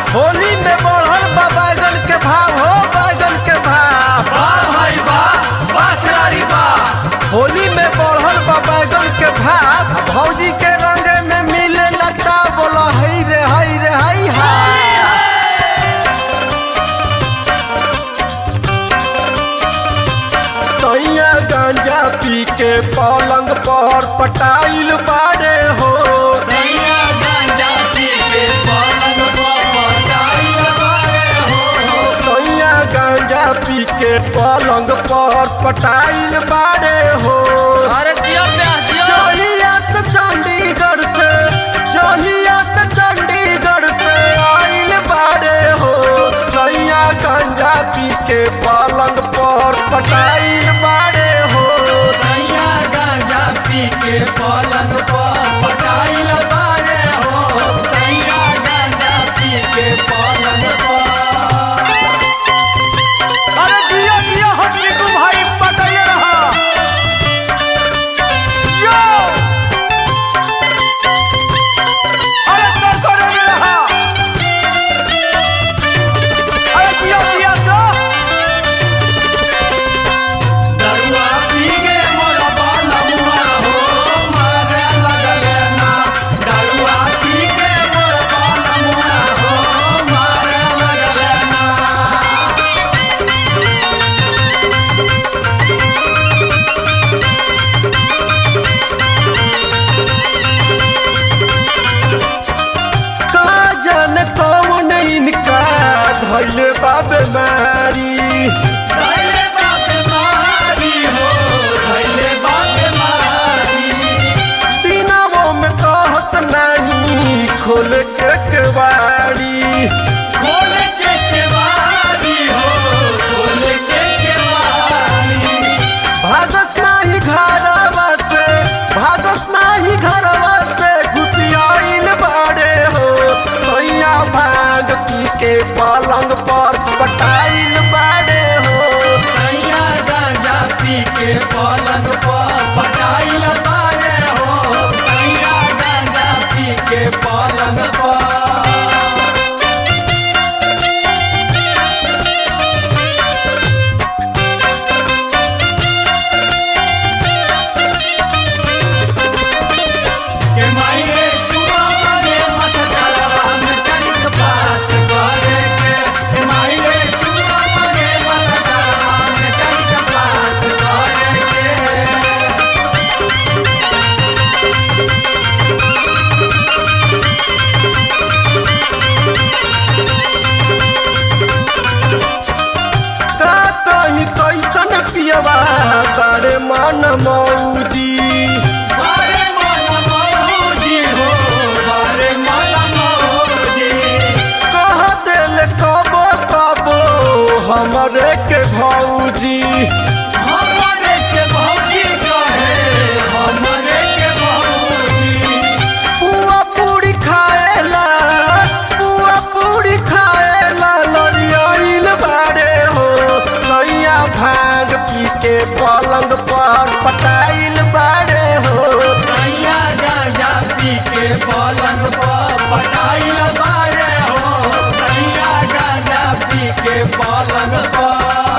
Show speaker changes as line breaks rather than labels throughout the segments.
होली में बढ़ल बा बैगन के भाव हो बैगन के भाव
वाह भाई वाह वाह खिलाड़ी वाह
होली में बढ़ल बा बैगन के भाव भौजी के रंग में मिले लता बोलो हई रे हई रे हई हाय सैया गांजा पी के पलंग पर पटाइल बाड़े हो
सैया गांजा पी के पलंग पर पटाइल बारे हो
सैया गांजा पी के पलंग पर पटाइल बाड़े हो
अरे जिया प्यार जिया
चलिया से चंडीगढ़ से चलिया से चंडीगढ़ से आइल बाड़े हो सैया गांजा पी के पलंग पर पटाइल बाड़े हो
सैया गांजा पी के पलंग पर पटाइल बारे हो सैया गांजा पी के पलंग पर
अरे जिया जिया हटके तू भाई पटाइए रहा यो अरे कर कर रहा अरे जिया जिया सो
दरुआ पी के मोर बालमुआ हो मारे लगले ना दरुआ पी के मोर बालमुआ हो मारे लगले ना
का जान कौन इनका धैले बा बीमारी
धैले बाप मारी हो धैले बाप मारी
दिनावो में कहत नहीं खोल के केवाड़ी
खोल के केवारी हो खोल के केवारी
भागस नाही घरवा से भागस नाही घरवा से घुसियाइल बाड़े हो सैया भाग पी के पलंग पर पटाइल बाड़े हो
सैया गांजा पी के पलंग पर पटाइल बारे हो सैया गांजा पी के पलंग पर के मायने चुमा माने मसकरवा में कनिक पास करे के के मायने चुमा माने मसकरवा में कनिक पास करे के
का कहीं कैसन पियवा बड़े मन मौजी
बारे मन मौजी हो बारे मन मौजी
कह दिल कबो कबो हमरे के भौजी
हमरे के भौजी कहे हमरे के भौजी
पुआ पूरी खाएला पुआ पूरी खाएला लड़ियाइल बाड़े हो सैया भाग पी के पलंग पर पटाइल बाड़े हो
सैया गांजा पी के पलंग पर पटाइल बारे हो सैया गांजा पी के पलंग पर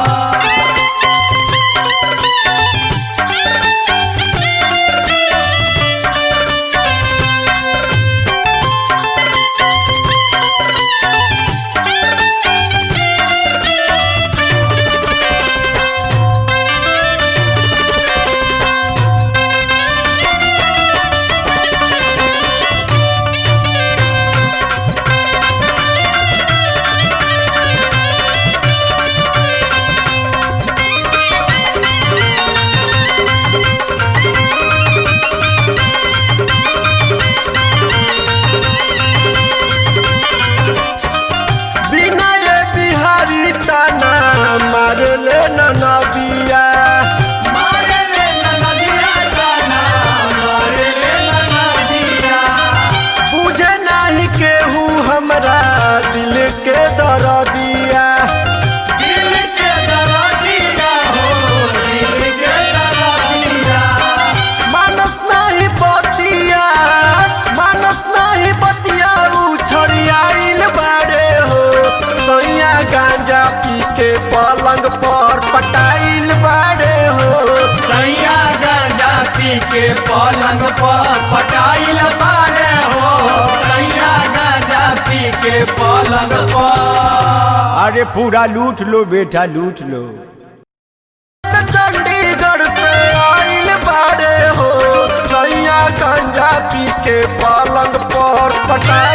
बिना ये बिहारी ताना मार ले नबिया
मारे रे नदिया गाना मारे रे नदिया
बुझे नहीं केहू हमरा दिल के दरदिया
दिल के दरदिया हो दिल के दरदिया
मानस नहीं बतिया मानस नहीं बतिया उ छड़ियाइल बाड़े
के पलंग पर पटाइल बारे हो सैया गांजा पी के पलंग पर
अरे पूरा लूट लो बेटा लूट लो
चंडीगढ़ से आइल बाड़े हो सैया गंजा पी के पलंग पर पटा